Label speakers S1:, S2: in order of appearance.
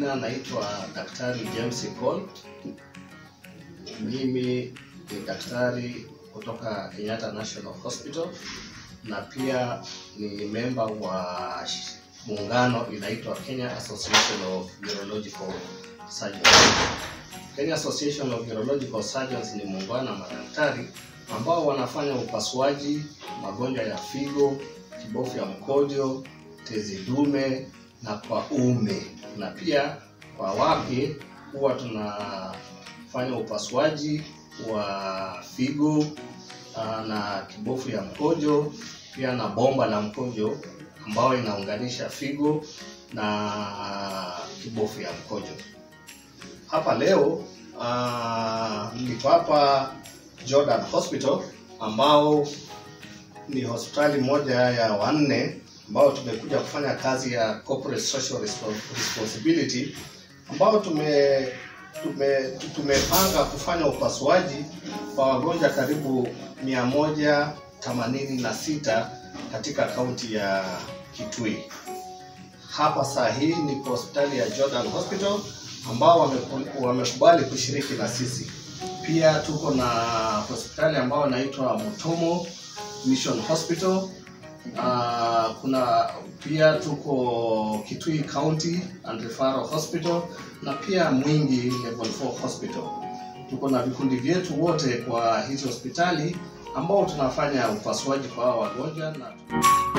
S1: majina naitwa Daktari James Paul. Mimi ni daktari kutoka Kenyatta National Hospital na pia ni memba wa sh- muungano inaitwa Kenya Association of Urological Surgeons. Kenya Association of Urological Surgeons ni muungano wa madaktari ambao wanafanya upasuaji magonjwa ya figo, kibofu ya mkojo, tezi dume na kwa ume, na pia kwa wake huwa tunafanya upasuaji wa figo ah, na kibofu ya mkojo, pia na bomba la mkojo ambayo inaunganisha figo na kibofu ya mkojo. Hapa leo ah, niko hapa Jordan Hospital ambao ni hospitali moja ya wanne ambao tumekuja kufanya kazi ya corporate social respo- responsibility ambao tume tume tumepanga kufanya upasuaji kwa wagonjwa karibu mia moja themanini na sita katika kaunti ya Kitui. Hapa saa hii ni kwa hospitali ya Jordan Hospital ambao wameku- wamekubali kushiriki na sisi. Pia tuko na hospitali ambao inaitwa Mutomo Mission Hospital. Uh, kuna pia tuko Kitui County and Referral Hospital na pia Mwingi Level 4 Hospital. Tuko na vikundi vyetu wote kwa hizi hospitali ambao tunafanya upasuaji kwa hawa wagonjwa na